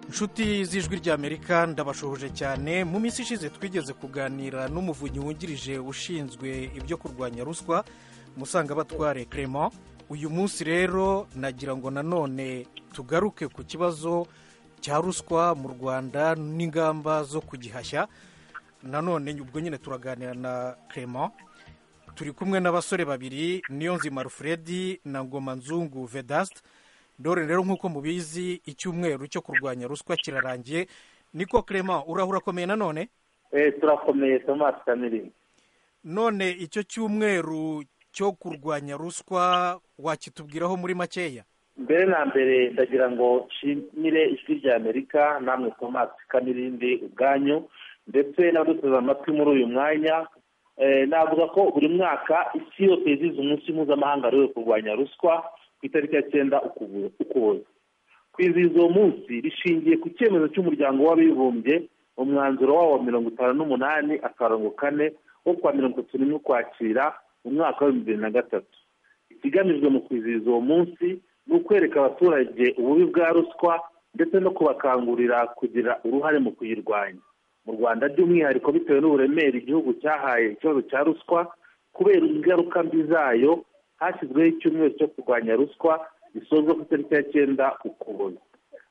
nshuti z'ijwi ry'amerika ndabashohoje cyane mu minsi ishize twigeze kuganira n'umuvunnyi wungirije ushinzwe ibyo kurwanya ruswa musangabatware Clement uyu munsi rero nagira ngo nanone tugaruke ku kibazo cya ruswa mu rwanda n'ingamba zo kugihashya nanone ubwo nyine turaganira na Clement turi kumwe n'abasore babiri niyo nzima alfred na ngoma nzungu vedasite dore rero nk'uko mubizi icyumweru cyo kurwanya ruswa kirarangiye niko Clement urahura akomeye nanone turakomeye tomasi kamiri none icyo cyumweru cyo kurwanya ruswa wakitubwiraho muri makeya mbere na mbere ndagira ngo nshimire ijwi rya amerika namwe tomasi kamirindi ubwanyu ndetse n'abaduteze amatwi muri uyu mwanya navuga ko buri mwaka isi yose yizihiza umunsi mpuzamahanga wahariwe kurwanya ruswa ku itariki ya cyenda ukuboza kwizihiza uwo munsi rishingiye ku cyemezo cy'umuryango w'abibumbye umwanzuro wawo wa mirongo itanu n'umunani akarongo kane wo kwa mirongo itatu n'imwe ukwakira mu mwaka w'ibihumbi bibiri na gatatu ikigamijwe mu kwizihiza uwo munsi ni ukwereka abaturage ububi bwa ruswa ndetse no kubakangurira kugira uruhare mu kuyirwanya mu rwanda by'umwihariko bitewe n'uburemere igihugu cyahaye ikibazo cya ruswa kubera ingaruka mbi zayo hashyizweho icyumweru cyo kurwanya ruswa gisozwa ku itariki ya cyenda ukuboza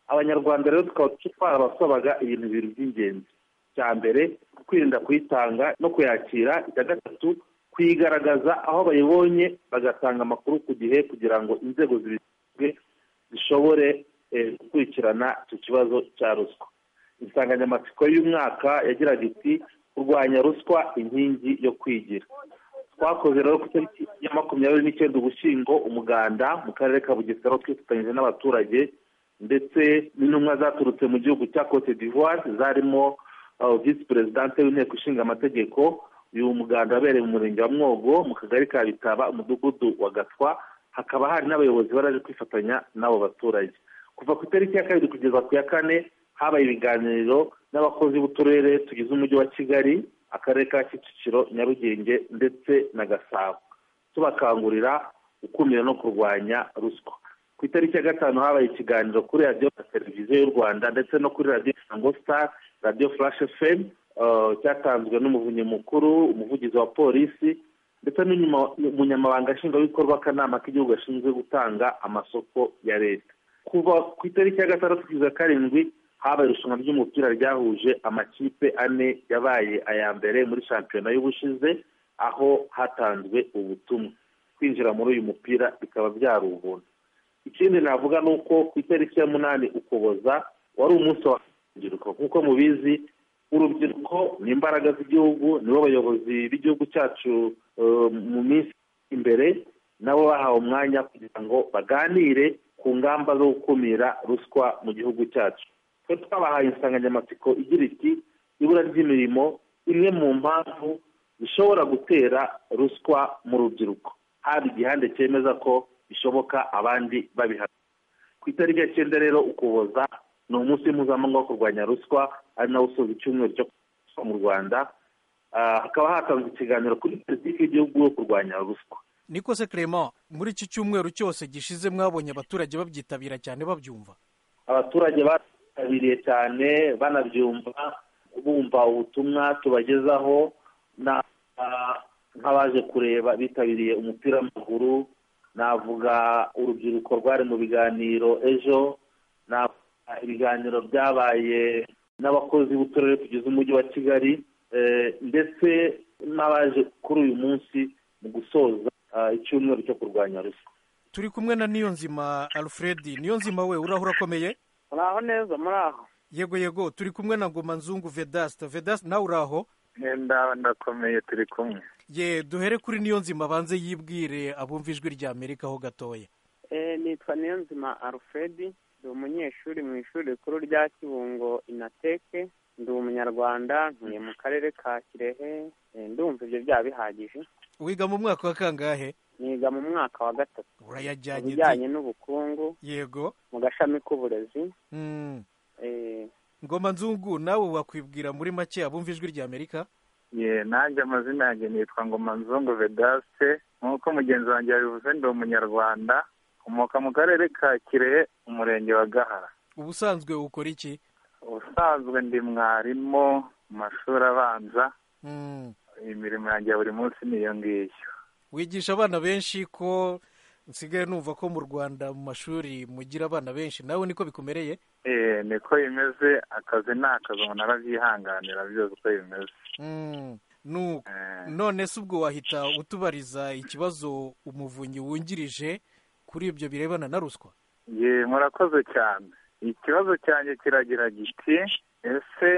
abanyarwanda rero tukaba twarabasabaga ibintu bibiri by'ingenzi cya mbere kwirinda kuyitanga no kuyakira icya gatatu kuyigaragaza aho bayibonye bagatanga amakuru ku gihe kugira ngo inzego zibishinzwe zishobore gukurikirana icyo kibazo cya ruswa insanganyamatsiko y'umwaka yagiraga iti kurwanya ruswa inkingi yo kwigira twakoze rero ku itariki ya makumyabiri n'icyenda ugushyingo umuganda mu karere ka bugesera twifatanyije n'abaturage ndetse n'intumwa zaturutse mu gihugu cya cote d'ivoire zarimo visi perezidante w'inteko ishinga amategeko uyu muganda wabereye mu murenge wa mwogo mu kagari ka bitaba umudugudu wa gatwa hakaba hari n'abayobozi baraje kwifatanya n'abo baturage kuva ku itariki ya kabiri kugeza ku ya kane habaye ibiganiro n'abakozi b'uturere tugize umujyi wa kigali akarere ka kicukiro nyarugenge ndetse na gasabo tubakangurira gukumira no kurwanya ruswa ku itariki ya gatanu habaye ikiganiro kuri radiyo na televiziyo y'u rwanda ndetse no kuri radiyo isango star radiyo flash fm cyatanzwe n'umuvunyi mukuru umuvugizi wa polisi ndetse n'umunyamabanga nshingwabikorwa akanama k'igihugu gashinzwe gutanga amasoko ya leta kuva ku itariki ya gatandatu kugeza karindwi habaye irushanwa ry'umupira ryahuje amakipe ane yabaye aya mbere muri shampiyona y'ubushize aho hatanzwe ubutumwa kwinjira muri uyu mupira bikaba byari ubuntu ikindi navuga ni uko ku itariki ya munani ukuboza wari umunsi wa urubyiruko nk'uko mubizi urubyiruko ni imbaraga z'igihugu nibo bayobozi b'igihugu cyacu mu minsi imbere nabo bahawe umwanya kugira ngo baganire ku ngamba zo gukumira ruswa mu gihugu cyacu twe twabahaye insanganyamatsiko igira iti ibura ry'imirimo imwe mu mpamvu zishobora gutera ruswa mu rubyiruko haba igihande cyemeza ko bishoboka abandi babihana ku itariki ya cyenda rero ukuboza ni umunsi mpuzamahanga wo kurwanya ruswa ari nawo usoza icyumweru cyo kurwanya mu rwanda hakaba hatanzwe ikiganiro kuri politiki y'igihugu yo kurwanya ruswa niko se Clement muri iki cyumweru cyose gishize mwabonye abaturage babyitabira cyane babyumva abaturage bitabiriye cyane banabyumva bumva ubutumwa tubagezaho nk'abaje kureba bitabiriye umupira w'amaguru navuga urubyiruko rwari mu biganiro ejo navuga ibiganiro byabaye n'abakozi b'uturere tugize umujyi wa kigali ndetse n'abaje kuri uyu munsi mu gusoza icyumweru cyo kurwanya ruswa turi kumwe na niyonzima alfred niyonzima we urahura akomeye muraho neza muraho yego yego turi kumwe na ngoma nzungu vedasita vedasita nawe uraho ndakomeye turi kumwe ye duhere kuri niyo nzima abanze yibwire abumva ijwi rya amerika ho gatoya nitwa niyo nzima alfred ndi umunyeshuri mu ishuri rikuru rya kibungo inateke ndi umunyarwanda ntuye mu karere ka kirehe ndumva ibyo byaba bihagije wiga mu mwaka wa kangahe niga mu mwaka wa gatatu urayajyanye ibijyanye n'ubukungu yego mu gashami k'uburezi ngoma nzungu nawe wakwibwira muri make abumva ijwi rya amerika ye nanjye amazina yanjye nitwa ngoma nzungu vedaste nk'uko mugenzi wanjye yabivuze ndi umunyarwanda ukomoka mu karere ka kirehe umurenge wa gahara ubusanzwe ukora iki ubusanzwe ndi mwarimu mu mashuri abanza Mm. imirimo yanjye ya buri munsi ni iyo ngiyo wigisha abana benshi ko nsigaye numva ko mu rwanda mu mashuri mugira abana benshi nawe niko bikumereye Eh, niko bimeze akazi ni akazi umuntu arabyihanganira byose uko bimeze Mm. Nu- Eh, none se ubwo wahita utubariza ikibazo umuvunyi wungirije kuri ibyo birebana na ruswa ye murakoze cyane ikibazo cyanjye kiragira giti ese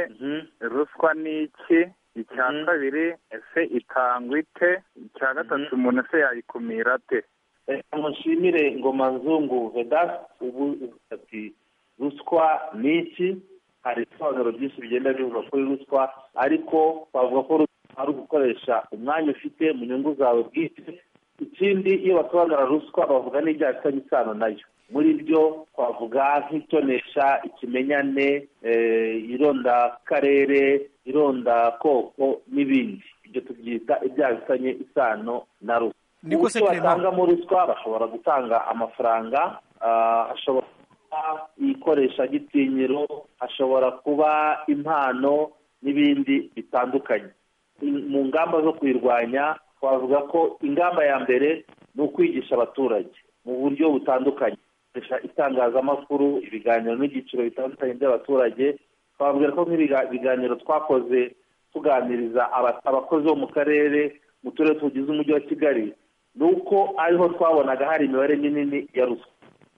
ruswa ni iki icya Mhm. kabiri ese itangwa ite icya gatatu umuntu ese yayikumira ate Eh, mushimire ngoma nzungu vedas ubu ati ruswa ni iki hari ibisobanuro byinshi bigenda bivuga kuri ruswa ariko twavuga ko ruswa ari ugukoresha umwanya ufite mu nyungu zawe bwite ikindi iyo basobanura ruswa bavuga n'ibyaha bifitanye isano nayo muri byo twavuga nk'itonesha ikimenyane eh, irondakarere irondakoko n'ibindi ibyo tubyita ibyaha bifitanye isano na ruswa Niko se uburyo Clement. batangamo ruswa bashobora gutanga amafaranga ah, ashobora kuba ikoresha gitinyiro ashobora kuba impano n'ibindi bitandukanye In- mu ngamba zo kuyirwanya twavuga ko ingamba ya mbere ni ukwigisha abaturage mu buryo butandukanye gukoresha itangazamakuru ibiganiro n'ibyiciro bitandukanye by'abaturage twabwira ko nk'ibiganiro twakoze tuganiriza aba- abakozi bo mu karere mu turere tugize umujyi wa kigali ni uko ariho twabonaga hari imibare minini ya ruswa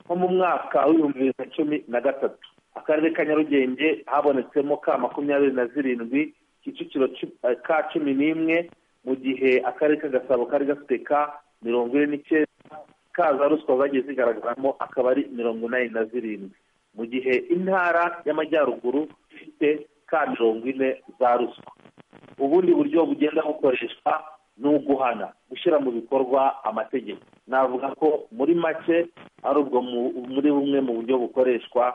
nko mu mwaka w'ibihumbi bibiri na cumi na gatatu akarere ka nyarugenge habonetsemo ka makumyabiri na zirindwi kicukiro cu- eh, ka cumi n'imwe mu gihe akarere ka gasabo kari gafite ka mirongo ine n'icyenda kaza ruswa zagiye zigaragaramo akaba ari mirongo inani na zirindwi mu gihe intara y'amajyaruguru ifite ka mirongo ine za ruswa ubundi buryo bugenda bukoreshwa ni uguhana gushyira mu bikorwa amategeko navuga ko muri make ari ubwo mu- muri bumwe mu buryo bukoreshwa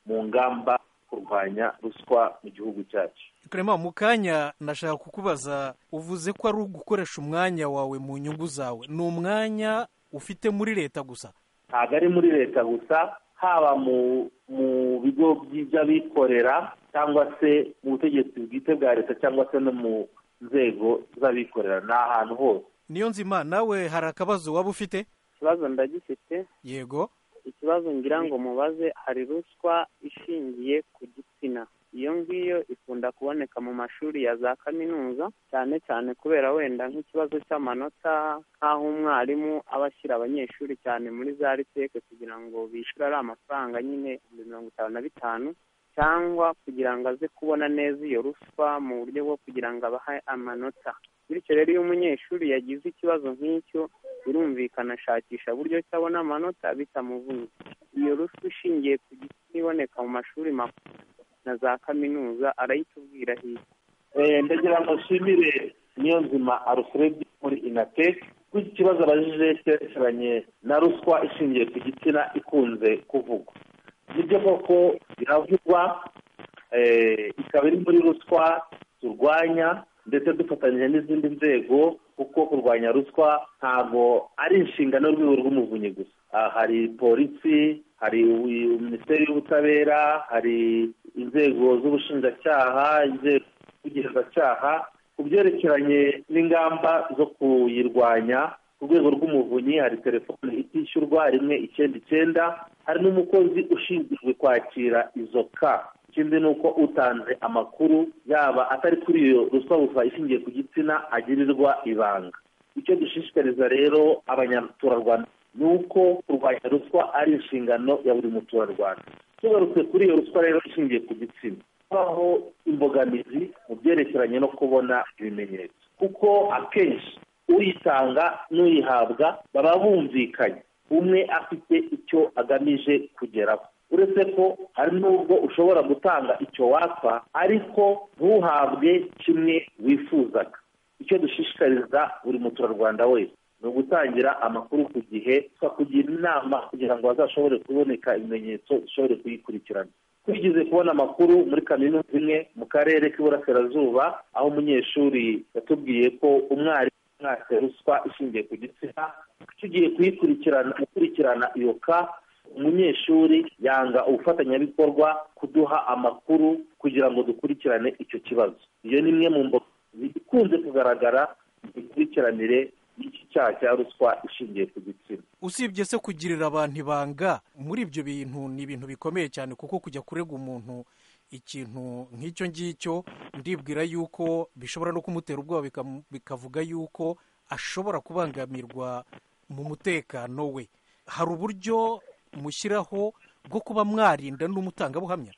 mu ngamba kurwanya ruswa mu gihugu cyacu Clement, mu kanya nashaka kukubaza uvuze ko ari ugukoresha umwanya wawe mu nyungu zawe ni umwanya ufite muri leta gusa ntabwo ari muri leta gusa haba mu mu bigo by'abikorera cyangwa se mu butegetsi bwite bwa leta cyangwa se no mu nzego z'abikorera ni ahantu hose niyo nzima nawe hari akabazo waba ufite ikibazo ndagifite yego ikibazo ngira ngo mubaze hari ruswa ishingiye ku gitsina iyo ngiyo ikunda kuboneka mu mashuri ya za kaminuza cyane cyane kubera wenda nk'ikibazo cy'amanota nk'aho umwarimu aba ashyira abanyeshuri cyane muri za riteke kugira ngo bishyure ari amafaranga nyine ibihumbi mirongo itanu na bitanu cyangwa kugira ngo aze kubona neza iyo ruswa mu buryo bwo kugira ngo abahe amanota bityo rero iyo umunyeshuri yagize ikibazo nk'icyo birumvikana ashakisha buryo ki abona amanota bitamuvunnye iyo ruswa ishingiye ku gitsina iboneka mu mashuri makuru na za kaminuza arayitubwira hirya Eh, ndagira ngo nshimire niyonzima alfred muri inatek kuri iki kibazo abajije cyerekeranye na ruswa ishingiye ku gitsina ikunze kuvugwa nibyo koko iravugwa eh, ikaba iri muri ruswa turwanya ndetse dufatanyije n'izindi nzego kuko kurwanya ruswa ntabwo ari inshingano y'urwego rw'umuvunyi gusa Ah, hari polisi hari u- minisiteri y'ubutabera hari inzego z'ubushinjacyaha inzego ubugenzacyaha ku byerekeranye n'ingamba zo kuyirwanya ku rwego rw'umuvunyi hari telefone itishyurwa rimwe icyenda icyenda hari n'umukozi ushinzwe kwakira izo ka ikindi ni uko utanze amakuru yaba atari kuri iyo ruswa gusa ishingiye ku gitsina agirirwa ibanga icyo dushishikariza rero abanyaturarwanda ni uko kurwanya ruswa ari inshingano ya buri muturarwanda tugarutse kuri iyo ruswa rero ishingiye ku gitsina habaho imbogamizi mu byerekeranye no kubona ibimenyetso kuko akenshi uyitanga n'uyihabwa baba bumvikanye umwe afite icyo agamije kugeraho uretse ko hari n'ubwo ushobora gutanga icyo wapfa ariko ntuhabwe kimwe wifuzaga icyo dushishikariza buri muturarwanda wese ni ugutangira amakuru ku gihe tukakugira inama kugira ngo hazashobore kuboneka ibimenyetso dushobore kuyikurikirana twigize kubona amakuru muri kaminuza imwe mu karere k'iburasirazuba aho umunyeshuri yatubwiye ko umwarimu mwatse ruswa ishingiye ku gitsina tugiye kuyikurikirana gukurikirana iyo ka umunyeshuri yanga ubufatanyabikorwa kuduha amakuru kugira ngo dukurikirane icyo kibazo iyo ni imwe mu mboga zikunze kugaragara mu mikurikiranire y'iki cyaha cya ruswa ishingiye ku gitsina usibye se kugirira abantu ibanga muri ibyo bintu ni ibintu bikomeye cyane kuko kujya kurega umuntu ikintu nk'icyo ngicyo ndibwira yuko bishobora no kumutera ubwoba bikavuga yuko ashobora kubangamirwa mu mutekano we hari uburyo mushyiraho bwo kuba mwarinda n'umutangabuhamya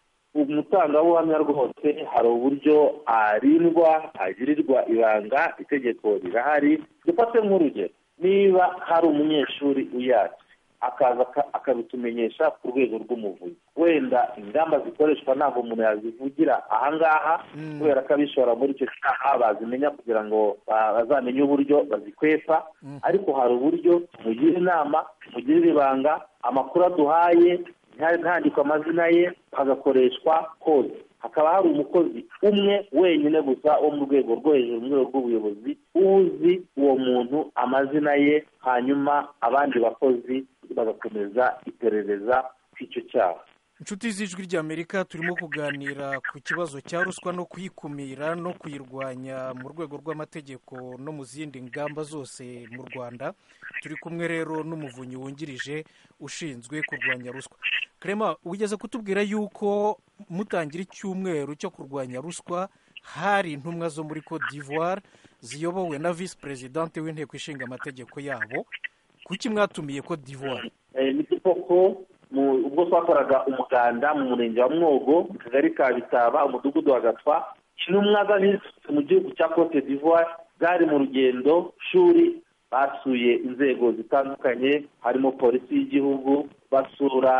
umutangabuhamya rwose hari uburyo arindwa agirirwa ibanga itegeko rirahari dufate nk'urugero niba hari umunyeshuri uyatse akaza akabitumenyesha ku rwego rw'umuvunyi wenda ingamba zikoreshwa ntabwo umuntu yazivugira ahangaha kubera ko abishora muri icyo cyaha bazimenya kugira ngo bazamenye uburyo bazikwepa ariko hari uburyo mugira inama mugirira ibanga amakuru aduhaye ntandikwa amazina ye hagakoreshwa kode hakaba hari umukozi umwe wenyine gusa wo mu rwego rwo hejuru mu rwego rw'ubuyobozi uzi uwo muntu amazina ye hanyuma abandi bakozi bagakomeza iperereza icyo cyaha inshuti z'ijwi ry'amerika turimo kuganira ku kibazo cya ruswa no kuyikumira no kuyirwanya mu rwego rw'amategeko no mu zindi ngamba zose mu rwanda turi kumwe rero n'umuvunyi wungirije ushinzwe kurwanya ruswa karema wigeze kutubwira yuko mutangira icyumweru cyo kurwanya ruswa hari intumwa zo muri cote d'ivoire ziyobowe na visi perezidante w'inteko ishinga amategeko yabo kuki mwatumiye cote d'ivoire ni koko ubwo twakoraga umuganda mu murenge wa mwogo mu kagari ka bitaba umudugudu wa gatwa intumwa z'abisutse mu gihugu cya cote d'ivoire zari mu rugendo shuri basuye inzego zitandukanye harimo polisi y'igihugu basura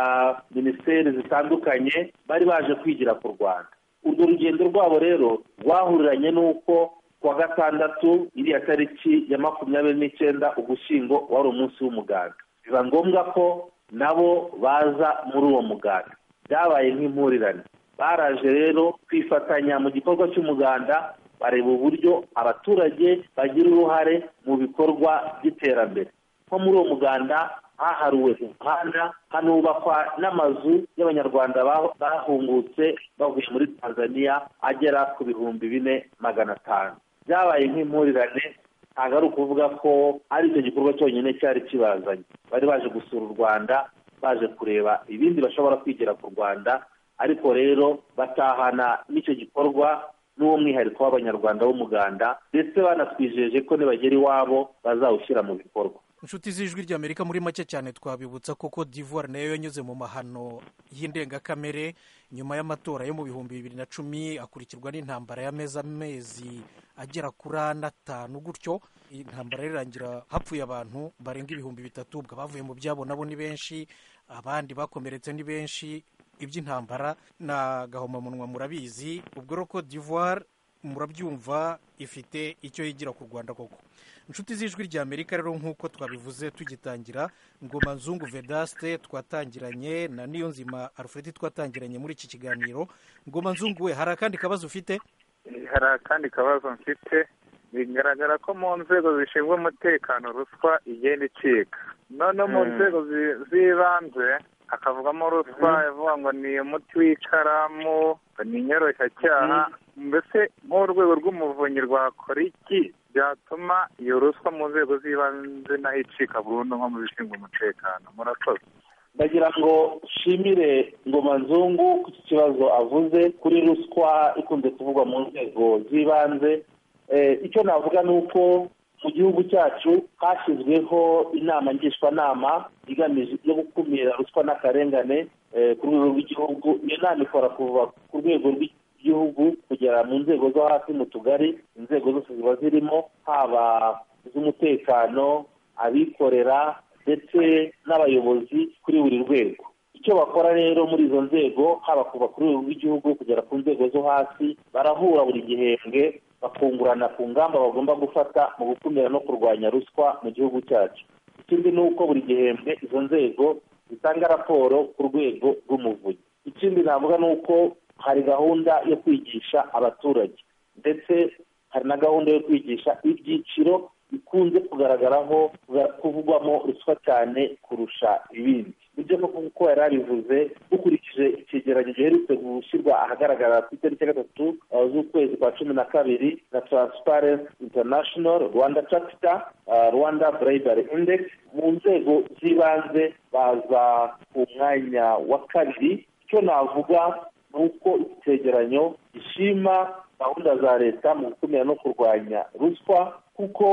minisiteri zitandukanye bari baje kwigira ku rwanda urwo rugendo rwabo rero rwahuriranye n'uko kuwa gatandatu iriya tariki ya makumyabiri n'icyenda ugushyingo wari umunsi w'umuganda biba ngombwa ko nabo baza muri uwo muganda byabaye nk'impurirane baraje rero kwifatanya mu gikorwa cy'umuganda bareba uburyo abaturage bagira uruhare mu bikorwa by'iterambere nko muri uwo muganda haharuwe umuhanda hanubakwa n'amazu y'abanyarwanda bahungutse bavuye muri tanzania agera ku bihumbi bine magana atanu byabaye nk'impurirane ntabwo ari ukuvuga ko ari icyo gikorwa cyonyine cyari kibazanye bari baje gusura u rwanda baje kureba ibindi bashobora kwigira ku rwanda ariko rero batahana n'icyo gikorwa n'uwo mwihariko w'abanyarwanda w'umuganda ndetse banatwijeje ko nibagera iwabo bazawushyira mu bikorwa inshuti z'ijwi ry'amerika muri make cyane twabibutsa ko cote d'ivoire nayo yanyuze mu mahano y'indengakamere nyuma y'amatora yo mu bihumbi bibiri na cumi akurikirwa n'intambara y'amezi amezi agera kuri ane atanu gutyo intambara rirangira hapfuye abantu barenga ibihumbi bitatu bavuye mu byabo nabo ni benshi abandi bakomeretse ni benshi iby'intambara ni agahomamunwa murabizi ubwo rero cote d'ivoire murabyumva ifite icyo yigira ku rwanda koko inshuti z'ijwi ry'amerika rero nk'uko twabivuze tugitangira ngoma nzungu vedaste twatangiranye na niyo nzima alfred twatangiranye muri iki kiganiro ngoma nzungu we hari akandi kabazo ufite hari akandi kabazo mfite bigaragara ko mu nzego zishinzwe umutekano ruswa igenda icika noneho mu nzego z'ibanze hakavugamo ruswa ivuga ngo ni umuti w'ikaramu ni inyoroshyacyaha mbese nk'urwego rw'umuvunyi rwakora iki byatuma iyo ruswa mu nzego z'ibanze naho icika burundu nko mu bishinzwe umutekano murakoze ndagira ngo nshimire ngoma nzungu ku kibazo avuze kuri ruswa ikunze kuvugwa mu nzego z'ibanze icyo navuga ni uko mu gihugu cyacu hashyizweho inama ngishwanama igamije yo gukumira ruswa n'akarengane ku rwego rw'igihugu iyo nama ikora kuva ku rwego rw'igihugu kugera mu nzego zo hasi mu tugari inzego zose ziba zirimo haba iz'umutekano abikorera ndetse n'abayobozi kuri buri rwego icyo bakora rero muri izo nzego haba kuva ku rwego rw'igihugu kugera ku nzego zo hasi barahura buri gihembwe bakungurana ku ngamba bagomba gufata mu gukumira no kurwanya ruswa mu gihugu cyacu ikindi ni uko buri gihembwe izo nzego zitanga raporo ku rwego rw'umuvunyi ikindi navuga ni uko hari gahunda yo kwigisha abaturage ndetse hari na gahunda yo kwigisha ibyiciro bikunze kugaragaraho kuvugwamo ruswa cyane kurusha ibindi nibyo koko nk'uko yari abivuze dukurikije icyegeranyo giherutse gushyirwa ahagaragara ku itariki ya gatatu uh, z'ukwezi kwa cumi na kabiri na transparency international rwanda chapter uh, rwanda bribery index mu nzego z'ibanze baza ku mwanya wa kabiri icyo navuga ni uko iki cyegeranyo gishima gahunda za leta mu gukumira no kurwanya ruswa kuko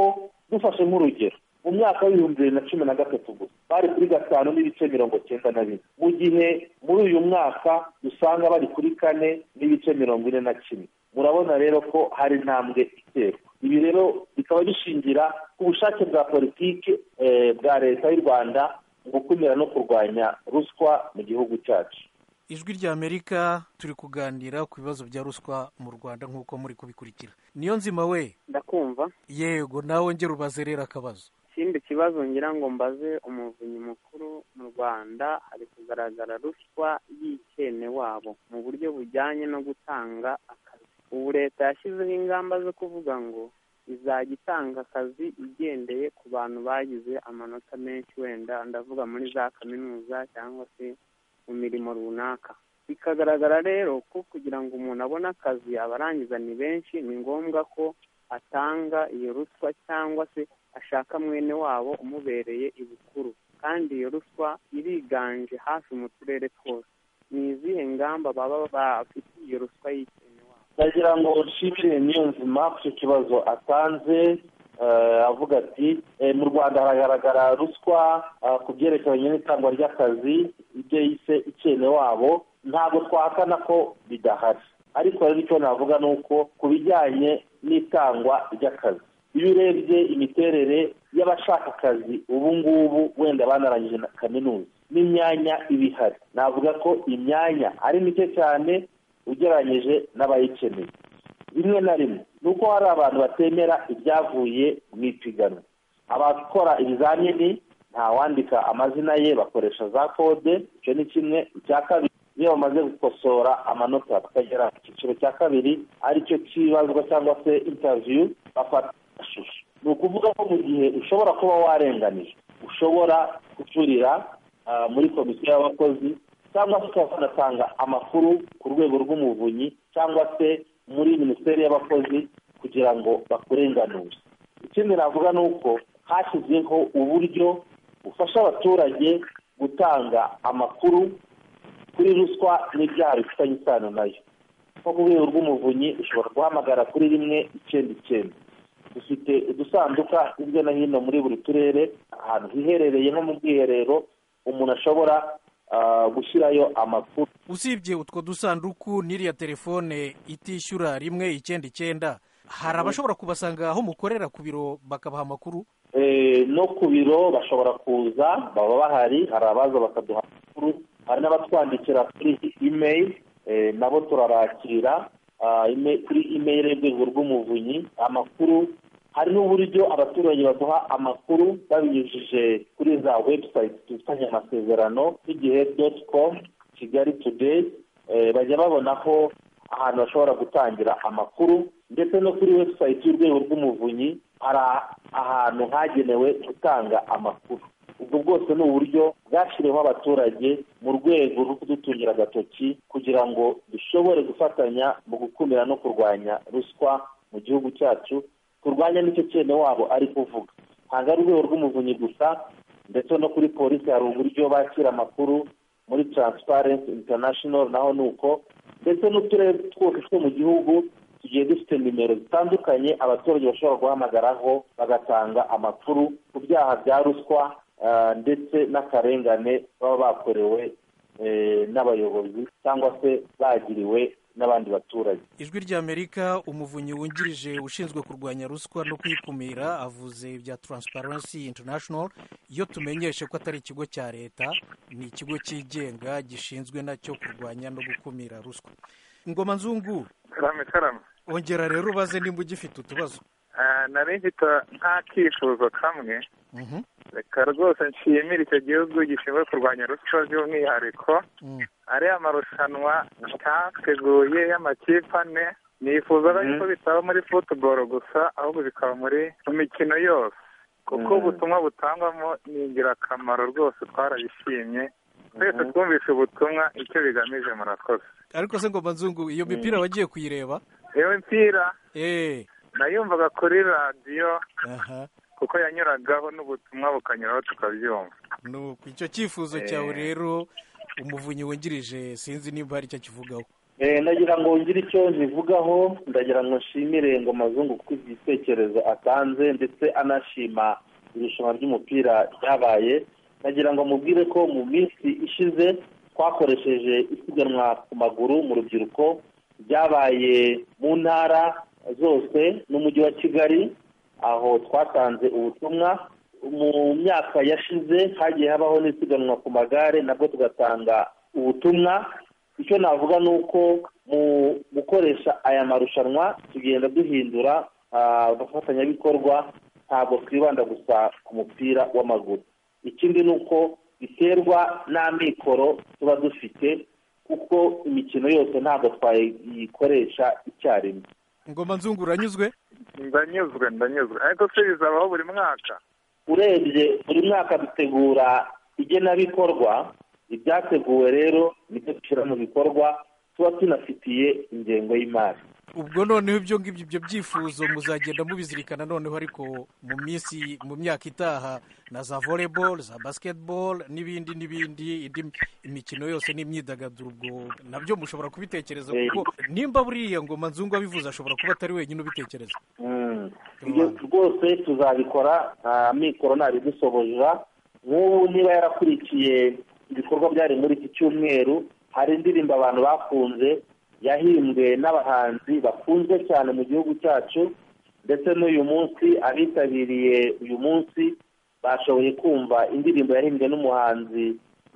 dufashe nk'urugero mu mwaka w'ibihumbi bibiri na cumi na gatatu gusa bari kuri gatanu n'ibice mirongo cyenda na bine mu gihe muri uyu mwaka dusanga bari kuri kane n'ibice mirongo ine na kimwe murabona rero ko hari intambwe iterwa ibi rero bikaba bishingira ku bushake bwa politiki eh, bwa leta y'u rwanda mu gukumira no kurwanya ruswa mu gihugu cyacu ijwi ry'amerika turi kuganira ku bibazo bya ruswa mu rwanda nk'uko muri kubikurikira niyo nzima we ndakumva yego nawe ngera ubaze rero akabazo ikindi kibazo ngira ngo mbaze umuvunyi mukuru mu rwanda hari kugaragara ruswa y'ikene wabo mu buryo bujyanye no gutanga akazi ubu leta yashyizeho ingamba zo kuvuga ngo izajya itanga akazi igendeye ku bantu bagize amanota menshi wenda ndavuga muri za kaminuza cyangwa se mu mirimo runaka bikagaragara rero ko kugira ngo umuntu abone akazi abarangiza ni benshi ni ngombwa ko atanga iyo ruswa cyangwa se ashaka mwene wabo umubereye ibukuru kandi iyo ruswa iriganje hafi mu turere twose ni izihe ngamba baba bafite iyo ruswa y'ikene wabo ndagira ngo nshimire niyo nzima ku icyo kibazo atanze eh, avuga ati eh, mu rwanda haragaragara ruswa ah, ku byerekeranye n'itangwa ry'akazi ibyo yise ikene wabo ntabwo twahakana ko bidahari ariko rero icyo navuga ni uko ku bijyanye n'itangwa ry'akazi iyo urebye imiterere y'abashaka akazi ubu ngubu wenda banarangije na kaminuza n'imyanya iba ihari navuga ko imyanya ari mike cyane ugereranyije n'abayikeneye rimwe na rimwe ni uko hari abantu batemera ibyavuye mu ipiganwa abakora ibizamini ntawandika amazina ye bakoresha za kode icyo ni kimwe icya kabiri iyo bamaze gukosora amanota bakagera ku cyiciro cya kabiri aricyo cyibazwa cyangwa se intaviyu bafata amashusho ni ukuvuga ko mu gihe ushobora kuba warenganije ushobora kucurira ah, muri komisiyo y'abakozi cyangwa se ukaba wanatanga amakuru ku rwego rw'umuvunyi cyangwa se muri minisiteri y'abakozi kugira ngo bakurenganure ikindi navuga ni uko hashyizweho uburyo bufasha abaturage gutanga amakuru kuri ruswa n'ibyaha bifitanye isano nayo nko ku rwego rw'umuvunyi ushobora guhamagara kuri rimwe icyenda icyenda dufite udusanduka hirya no hino muri buri turere ahantu hiherereye nko mu bwiherero umuntu ashobora ah, gushyirayo amakuru usibye utwo dusanduku n'iriya telefone itishyura rimwe icyenda icyenda hari abashobora kubasanga aho mukorera ku biro bakabaha amakuru Eh, no ku biro bashobora kuza baba bahari hari abaza bakaduha amakuru hari n'abatwandikira kuri email eh, nabo turarakira ah, ime- kuri email y'urwego rw'umuvunyi amakuru hari n'uburyo abaturage baduha amakuru babinyujije kuri za website dufitanye amasezerano nk'igihe dot com kigali today eh, bajya babonaho ahantu bashobora gutangira amakuru ndetse no kuri website y'urwego rw'umuvunyi hari ahantu hagenewe gutanga amakuru ubwo bwose ni uburyo bwashyiriweho abaturage mu rwego rwo kudutungira agatoki kugira ngo dushobore gufatanya mu gukumira no kurwanya ruswa mu gihugu cyacu turwanya n'icyo cyene wabo ari kuvuga ntabwo ari urwego rw'umuvunyi gusa ndetse no kuri polisi hari uburyo bakira amakuru muri transparency international naho ni uko ndetse n'uturere twose two mu gihugu tugiye dufite nimero zitandukanye abaturage bashobora guhamagaraho bagatanga amakuru ku byaha bya ruswa ah, ndetse n'akarengane baba bakorewe eh, n'abayobozi cyangwa se bagiriwe n'abandi baturage ijwi ry'amerika umuvunyi wungirije ushinzwe kurwanya ruswa no kuyikumira avuze ibya transparency international iyo tumenyeshe ko atari ikigo cya leta ni ikigo cyigenga gishinzwe nacyo kurwanya no gukumira ruswa ingoma nzungu karame karame ongera rero ubaze nimba ugifite utubazo Ah, nari mfite nk'akifuzo kamwe Mhm, reka rwose nshimire icyo gihugu gishinzwe kurwanya ruswa by'umwihariko mm. ariya marushanwa cyateguye y'amakipe ane nifuzaga Mhm. yuko bitaba muri futuboro gusa ahubwo bikaba muri mu mikino yose kuko Mhm. ubutumwa butangwamo ni ingirakamaro rwose twarabishimye twese twumvise ubutumwa icyo bigamije murakoze ariko se ngoma nzungu iyo mipira wagiye kuyireba iyo mipira eee nayumvaga kuri radiyo aha kuko yanyuragaho n'ubutumwa bukanyuraho tukabyumva nuko icyo cyifuzo cyawe rero umuvunyi wungirije sinzi nimba hari icyo akivugaho Eh, ndagira ngo ngire icyo nzivugaho ndagira ngo nshimire ngo mazungu kuko igitekerezo atanze ndetse anashima irushanwa ry'umupira ryabaye ndagira ngo mubwire ko mu minsi ishize twakoresheje isiganwa ku maguru mu rubyiruko ryabaye mu ntara zose n'umujyi wa kigali aho twatanze ubutumwa mu myaka yashize hagiye habaho n'isiganwa ku magare nabwo tugatanga ubutumwa icyo navuga ni uko mu gukoresha aya marushanwa tugenda duhindura ah, abafatanyabikorwa ntabwo twibanda gusa ku mupira w'amaguru ikindi ni uko biterwa n'amikoro tuba dufite kuko imikino yose ntabwo twayikoresha icyarimwe ngoma nzungu uranyuzwe ndanyuzwe ndanyuzwe ariko se bizabaho buri mwaka urebye buri mwaka dutegura igenabikorwa ibyateguwe rero nibyo dushyira mu bikorwa tuba tunafitiye ingengo y'imari ubwo noneho ibyo ngibyo ibyo byifuzo muzagenda mubizirikana noneho ariko mu minsi mu myaka itaha na za volleyball za basketball n'ibindi n'ibindi indi imikino yose n'imyidagaduro ubwo nabyo mushobora kubitekereza kuko nimba buriya ngoma nzungu abivuze ashobora kuba atari wenyine ubitekereza Mm. ibyo rwose tuzabikora nta mikoro ntabidusohora nk'ubu niba yarakurikiye ibikorwa byari muri iki cyumweru hari indirimbo abantu bakunze yahimbwe n'abahanzi bakunzwe cyane mu gihugu cyacu ndetse n'uyu munsi abitabiriye uyu munsi bashoboye kumva indirimbo yahimbwe n'umuhanzi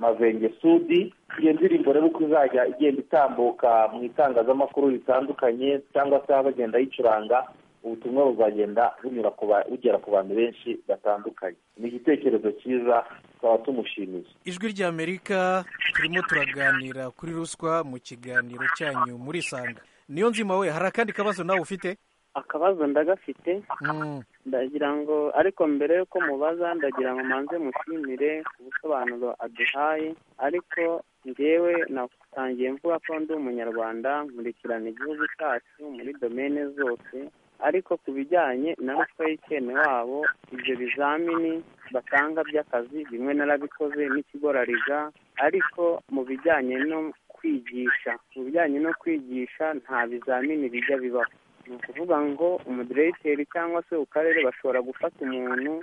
mavenge sudi iyo ndirimbo rero uko izajya igenda itambuka mu itangazamakuru ritandukanye cyangwa se bagenda yicuranga ubutumwa buzagenda bunyura ku ba- bugera ku bantu benshi batandukanye ni igitekerezo cyiza tukaba tumushimiye ijwi ry'amerika turimo turaganira kuri ruswa mu kiganiro cyanyu muri sanga niyo nzima we hari akandi kabazo nawe ufite akabazo ndagafite Mm. ndagira ngo ariko mbere y'uko mubaza ndagira ngo manze mushimire ubusobanuro aduhaye ariko njyewe natangiye mvuga ko ndi umunyarwanda nkurikirana igihugu cyacu muri domene zose ariko ku bijyanye na ruswa y'ikene wabo ibyo bizamini batanga by'akazi bimwe narabikoze n'ikigo rariga ariko mu bijyanye no kwigisha mu bijyanye no kwigisha nta bizamini bijya bibaho ni ukuvuga ngo umudiregiteri cyangwa se ku karere bashobora gufata umuntu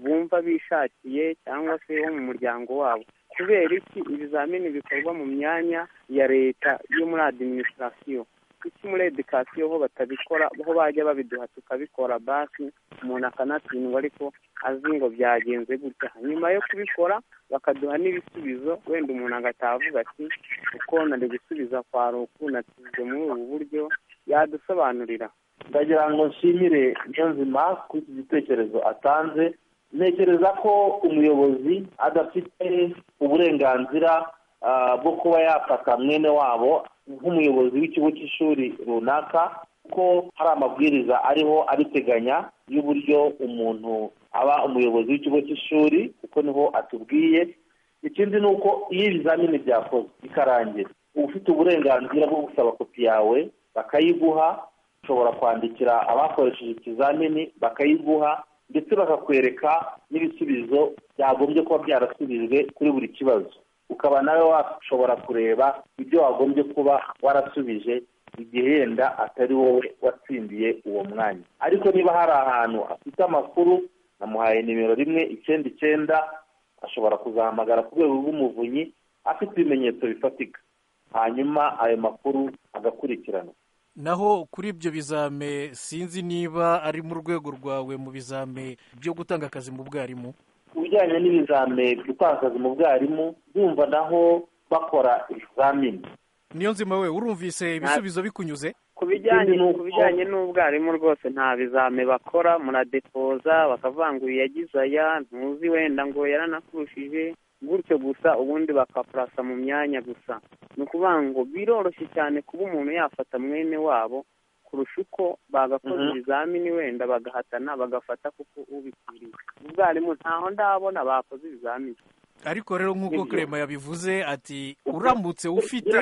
bumva bishakiye cyangwa se wo mu muryango wabo kubera iki ibizamini bikorwa mu myanya ya leta yo muri adiminisitirasiyo kuki muri edikasiyo ho batabikora ho bajya babiduha tukabikora basi umuntu akanatsindwa ariko azi ngo byagenze gutya nyuma yo kubikora bakaduha n'ibisubizo wenda umuntu agataha avuga ati uko nari gusubiza kwa ruku natsinzwe muri ubu buryo yadusobanurira ndagira ngo nshimire niyonzima kuri iki gitekerezo atanze ntekereza ko umuyobozi adafite uburenganzira ah, bwo kuba yafata mwene wabo nk'umuyobozi w'ikigo cy'ishuri runaka ko hari amabwiriza ariho abiteganya y'uburyo umuntu aba umuyobozi w'ikigo cy'ishuri kuko niho atubwiye ikindi ni uko iyo ibizamini byakozwe bikarangira uba ufite uburenganzira bwo gusaba kopi yawe bakayiguha ushobora kwandikira abakoresheje ikizamini bakayiguha ndetse bakakwereka n'ibisubizo byagombye kuba byarasubijwe kuri buri kibazo ukaba nawe washobora kureba ibyo wagombye kuba warasubije igihe yenda atari wowe watsindiye uwo mwanya ariko niba hari ahantu afite amakuru namuhaye nimero rimwe icyenda icyenda ashobora kuzahamagara ku rwego rw'umuvunyi afite ibimenyetso bifatika hanyuma ayo makuru agakurikiranwa naho kuri ibyo bizame sinzi niba ari mu rwego rwawe mu bizame byo gutanga akazi mu bwarimu ku bijyanye n'ibizame gutanga akazi mu bwarimu yumva naho bakora ibizamini niyo nzima we urumvise ibisubizo bikunyuze ku bijyanye Ikindi ni uko- ku bijyanye n'ubwarimu rwose nta bizame bakora muradepoza bakavuga ngo uyu yagize aya ntuzi wenda ngo yaranakurushije gutyo gusa ubundi bakapurasa mu myanya gusa ni ukuvuga ngo biroroshye cyane kuba umuntu yafata mwene wabo kurusha uko bagakoze Mhm. ibizamini wenda bagahatana bagafata kuko ubikwiriye ubwarimu ntaho ndabona bakoze ibizamini ariko rero nk'uko Kerema yabivuze ati uramutse ufite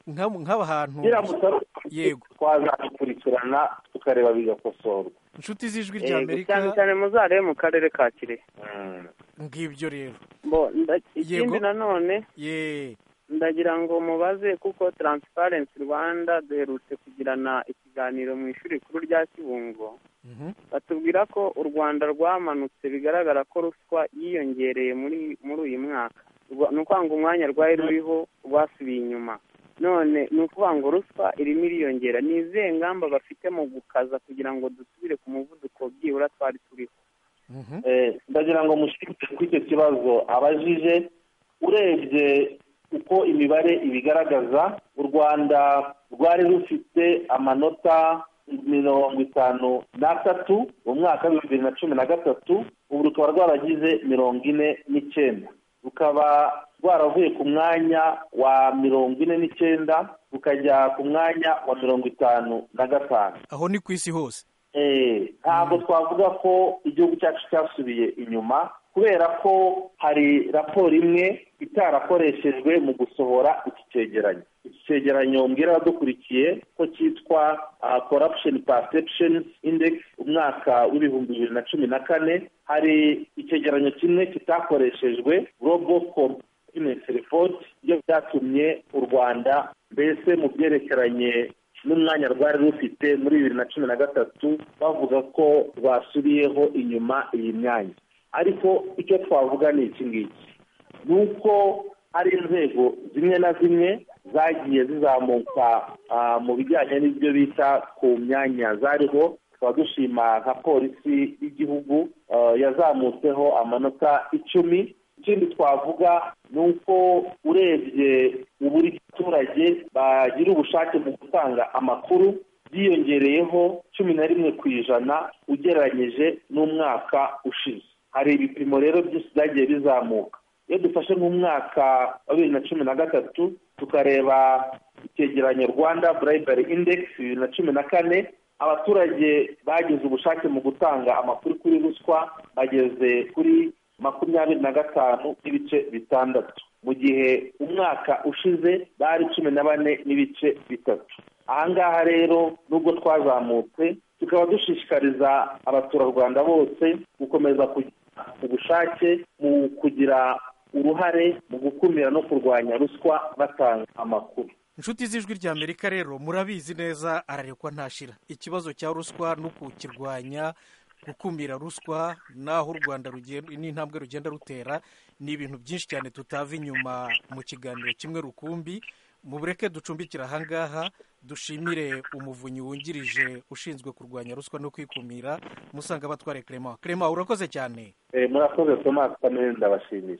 nk'aba- nk'aba hantu biramutse ari yego twazabikurikirana tukareba bigakosorwa inshuti z'ijwi Eh, ry'amerika cyane cyane muzarebe mu karere ka kirehe Mm. ngibyo rero bo nda- ikindi Yego. nanone ye ndagira ngo mubaze kuko taransiparensi rwanda duherutse kugirana ikiganiro mu ishuri rikuru rya kibungo Mhm. batubwira ko u rwanda rwamanutse bigaragara ko ruswa yiyongereye muri muri uyu mwaka Rwa- ni ukuvuga ngo umwanya rwari ruriho rwasubiye inyuma none ni ukuvuga ngo ruswa irimo iriyongera ni izihe ngamba bafite mu gukaza kugira ngo dusubire ku muvuduko byibura twari turiho Mhm. Eh, ndagira ngo mushinge kuri icyo kibazo abajije urebye uko imibare ibigaragaza u rwanda rwari rufite amanota mirongo itanu n'atatu mu mwaka w'ibihumbi bibiri na cumi na gatatu ubu rukaba rwaragize mirongo ine n'icyenda rukaba rwaravuye ku mwanya wa mirongo ine n'icyenda rukajya ku mwanya wa mirongo itanu na gatanu aho ni ku isi hose Eh, ntabwo twavuga ko igihugu cyacu cyasubiye inyuma kubera ko hari raporo imwe itarakoreshejwe mu gusohora iki cyegeranyo iki cyegeranyo mbwira abadukurikiye ko cyitwa ah, corruption perception index umwaka w'ibihumbi bibiri na cumi na kane hari icyegeranyo kimwe kitakoreshejwe global competency report ibyo byatumye u rwanda mbese mu byerekeranye n'umwanya rwari rufite muri bibiri na cumi na gatatu bavuga ko rwasubiyeho inyuma iyi myanya ariko icyo twavuga ni iki ngiki ni uko hari inzego zimwe na zimwe zagiye zizamuka ah, mu bijyanye n'ibyo bita ku myanya zariho tukaba dushima nka polisi y'igihugu ah, yazamutseho amanota icumi ikindi twavuga ni uko urebye uburyo abaturage bagira ubushake mu gutanga amakuru byiyongereyeho cumi na rimwe ku ijana ugereranyije n'umwaka ushize hari ibipimo rero byose byagiye bizamuka iyo dufashe nk'umwaka wa bibiri na cumi na gatatu tukareba icyegeranyo rwanda burayibari indekisi bibiri na cumi na kane abaturage bagize ubushake mu gutanga amakuru kuri ruswa bageze kuri makumyabiri na gatanu n'ibice bitandatu mu gihe umwaka ushize bari cumi na bane n'ibice bitatu ahangaha rero nubwo twazamutse tukaba dushishikariza abaturarwanda bose gukomeza kugira ubushake mu kugira uruhare mu gukumira no kurwanya ruswa batanga amakuru inshuti z'ijwi ry'amerika rero murabizi neza ararekwa ntashira ikibazo cya ruswa no kukirwanya gukumira ruswa n'aho u rwanda rugenda n'intambwe rugenda rutera ni ibintu byinshi cyane tutava inyuma mu kiganiro kimwe rukumbi mureke ducumbikira ahangaha dushimire umuvunyi wungirije ushinzwe kurwanya ruswa no kwikumira musanga batware kerema kerema urakoze cyane Eh, murakoze tomasi kamere ndabashimiye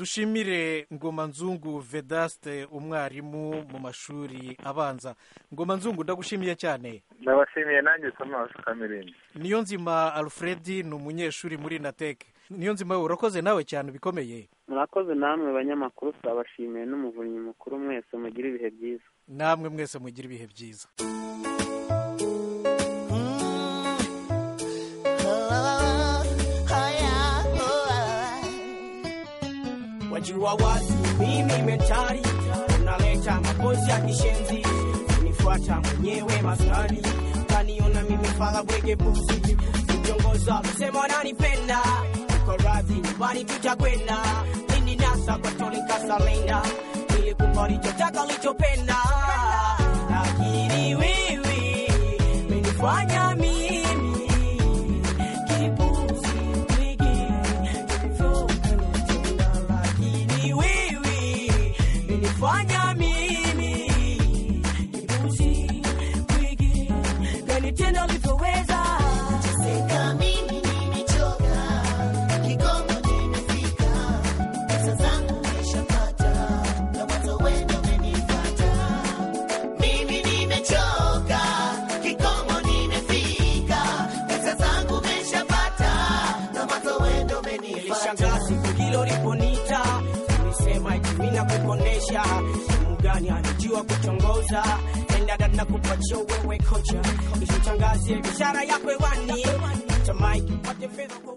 dushimire ngoma nzungu vedaste umwarimu mu mashuri abanza ngoma nzungu ndagushimiye cyane ndabashimiye nanjye tomasi kamirindi niyo nzima alfred ni umunyeshuri muri nateke niyo nzima wowe urakoze nawe cyane ubikomeye murakoze namwe banyamakuru turabashimiye n'umuvunyi mukuru mwese mugire ibihe byiza namwe mwese mugira ibihe byiza wajua wazi mimi metari unaleta mapozi ya kishenzi unifuata mwenyewe maskani kaniona mimi fala bwege buzi ukiongoza msema wananipenda uko radhi nyumbani tutakwenda nini nasa kwa toni kasalenda nilikupa ulichotaka ulichopenda lakini wiwi menifanya mimi kipuzi Kikomo nimefika, pesa zangu meshapata, na mazo wendo menifata. Nilishangaa siku hilo liponita, nilisema itimina kukonesha mgani anajua kutongoza endada na kupatia wewe kocha, isichangazie biashara yako hewani, tamai kipate fedha kwa